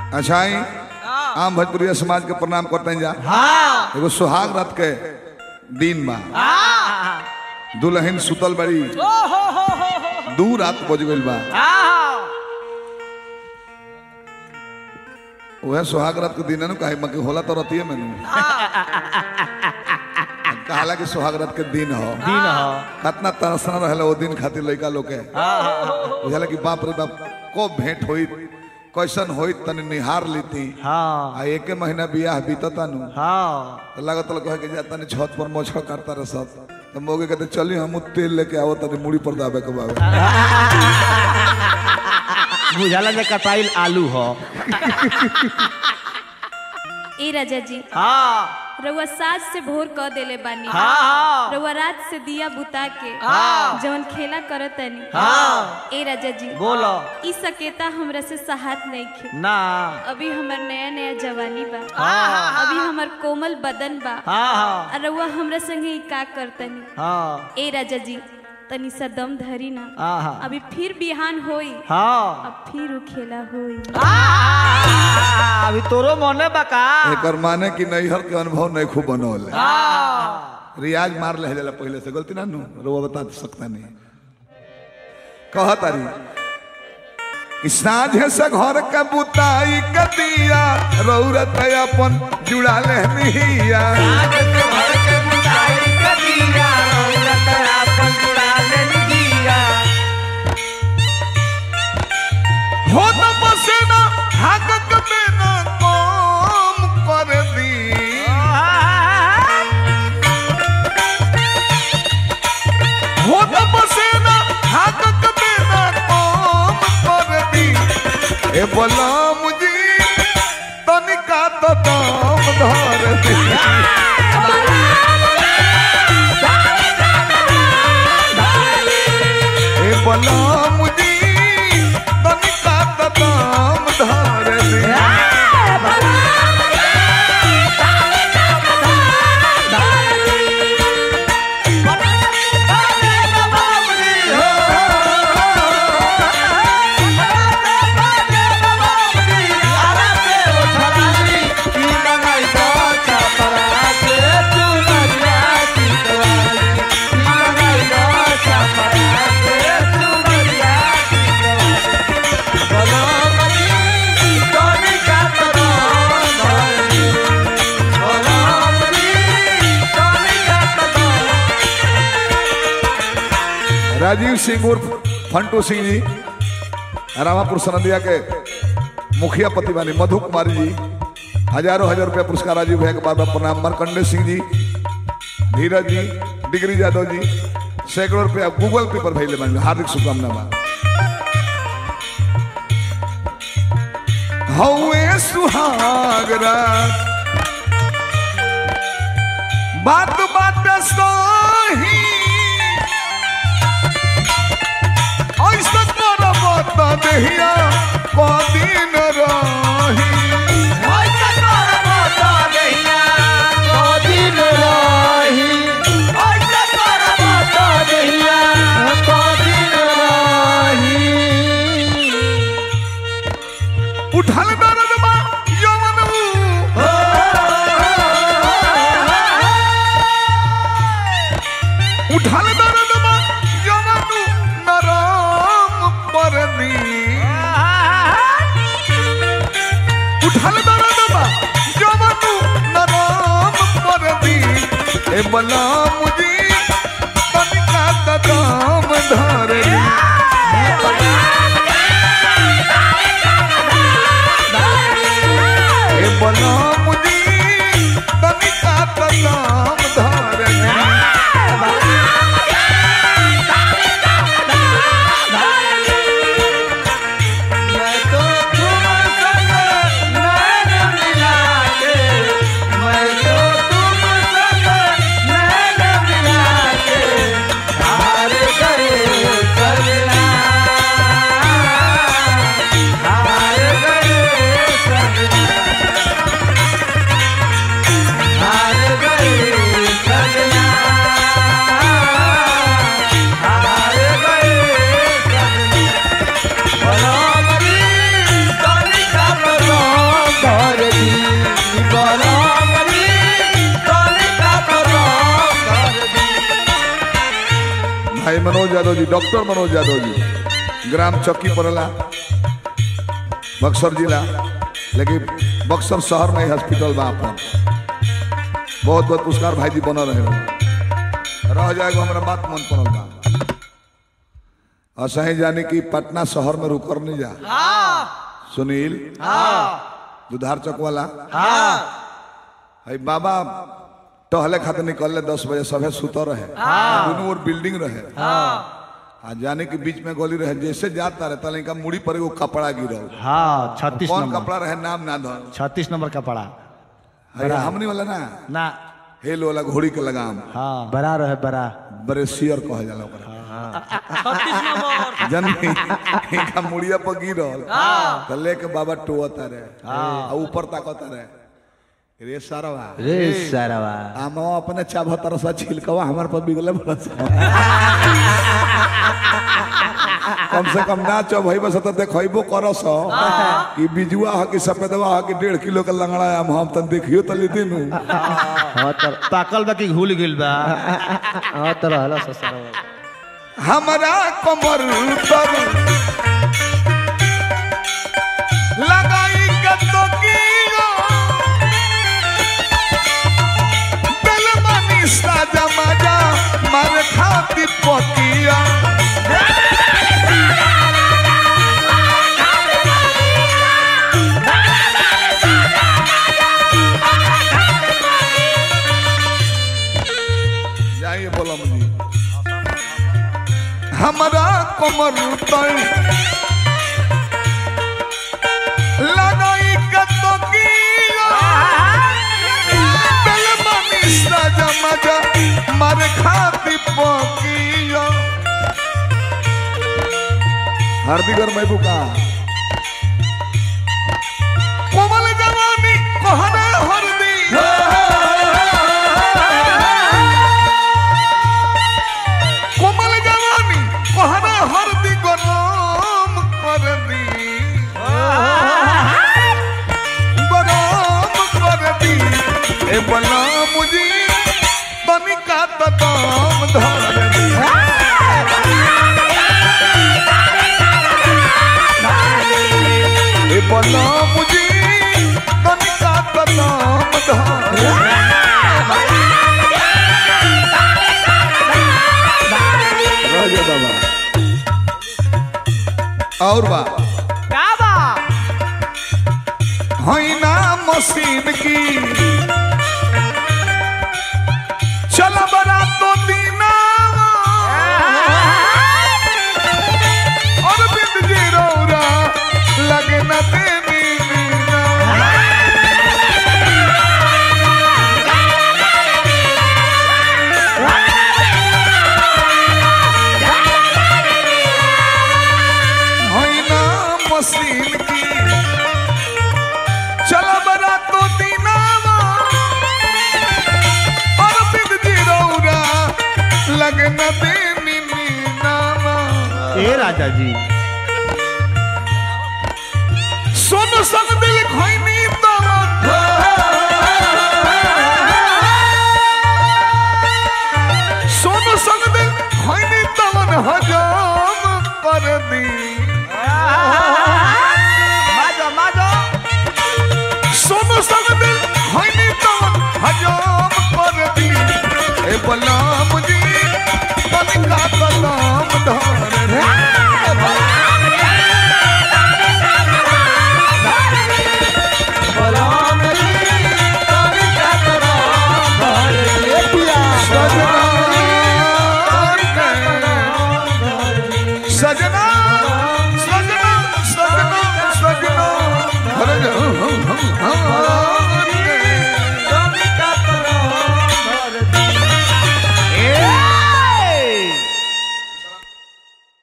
अच्छा आई आम भोजपुरिया समाज के प्रणाम करते हैं जा हाँ एगो सुहाग रात के दिन बा हाँ दुल्हन सुतल बड़ी ओ हो हो हो हो दू रात बज गइल बा हाँ वह सुहाग रात के दिन है ना कहे मके होला तो रतिये में नु कहाला कि सुहाग रात के दिन हो दिन हो कितना तरसना रहला वो दिन खातिर लइका लोग के हाँ बुझला कि बाप रे बाप को भेंट होई कैसन होई तनी निहार लीती हाँ आ एके महीना बियाह बीतता नु हाँ तो लागत कहे कि जा तनी छत पर मोछड़ काटता रह सब तो मोगे कहते चली हम तेल लेके आवो तनी मुड़ी पर दाबे के बाबे बुझाला जे कटाइल आलू हो ए राजा जी हाँ रउआ साज से भोर क देले बानी हाँ रउआ रात से दिया बुता के हाँ। जवन खेला करत तनी हाँ ए राजा जी बोलो ई सकेता हमरा से सहात नहीं खे ना अभी हमर नया नया जवानी बा हाँ अभी हमर कोमल बदन बा हाँ हाँ आ रउआ हमरा संगे ई का करतनी हाँ ए राजा जी तनी सा दम धरी ना हाँ अभी फिर बिहान होई हाँ अब फिर उ खेला होई आ, अभी तोरो मने बका एकर माने कि नैहर के अनुभव नहीं खूब बनौले हाँ रियाज मार ले जाला पहले से गलती ना नु रोवा बता सकता नहीं कह तारी कि साझे से घर के बुताई के दिया रौरत अपन जुड़ा ले निहिया हो तो पसेना हाकक में ना कम कर दी हो तो पसेना हाकक में ना कम कर दी ए बोला मुझे तनिका तो दम धर दी ए बोला मुझे तनिका तो दम धर दी राजीव सिंह उर्फ फंटू सिंह जी रामापुर सनदिया के मुखिया पति बानी मधु कुमारी जी हजारों हजार रुपया पुरस्कार राजीव भैया के बार बार प्रणाम मरकंडे सिंह जी धीरज जी डिग्री यादव जी सैकड़ों रुपया गूगल पे पर भेजले बानी हार्दिक शुभकामना बा हौए सुहागरा बात बात सही ऐसा करब त देहिया कदिन रही उठल दर्द बा यमन उठल दर्द बा यमन नरम परनी उठल दर्द बा यमन नरम परनी ए बला मुझी तनिका तदम धरनी ए बला मुझी तनिका तदम धरनी मैं तो तुम संग मनोज यादव जी डॉक्टर मनोज यादव जी ग्राम चौकी पड़ेला बक्सर जिला लेकिन बक्सर शहर में ही हॉस्पिटल बा अपन बहुत बहुत पुरस्कार भाई जी बनल रहे रह जाएगा हमारा बात मन पड़ल बा असही जाने की पटना शहर में रुकर नहीं जा सुनील दुधार चौक वाला है बाबा टहले खातिर निकलले दस बजे सभे सुतर रहे दोनों ओर बिल्डिंग रहे आ जाने के बीच में गोली रहे जैसे जाता रहे तले का मुड़ी पर एगो कपड़ा गिरल हाँ छत्तीस कौन नंबर कपड़ा रहे नाम ना धर छत्तीस नंबर का पड़ा है हमने वाला ना ना हेल वाला घोड़ी के लगाम हाँ बड़ा रहे बड़ा बड़े सियर कह जाला ओकरा छत्तीस नंबर जननी इनका मुड़िया पर गिरल त लेके बाबा टोता रहे आ ऊपर ताकता रहे रे सारवा रे सारावा आमा अपने चाभ तरसा छिलकवा हमार पर बिगले बरस कम से कम ना चो भाई बस तो देखबो करस कि बिजुआ ह कि सफेदवा ह कि डेढ़ किलो के लंगड़ा आम हम तन देखियो त लेते नु हाँ तर पाकल बा कि घुल गिल बा हाँ तर हला सारावा हमरा कमर पर लगाई कतो कीओ दिल मनी साजा मजा मर खाती पकिया जाइए बोलम जी हमरा कमर पर लगाई कतो कीओ दिल मनी साजा मजा मर खाती पकिया हार्दिक और महबूब का कोमल जवानी कोहना हरदी कोमल जवानी कोहना हरदी गरम कर दी गरम कर दी ए बला मुझी तनिका त दाम धर दी ए बला मुझी तनिका त दाम धर रह जा बाबा और बा का बा होइना मशीन की चल बरा तो दीना और बिंद जी रौरा लगे न देनी मीना होइना मशीन की चल बरा तो दीनावा और बिंद जी रौरा लगे न देनी मीनावा ए राजा जी सुन संग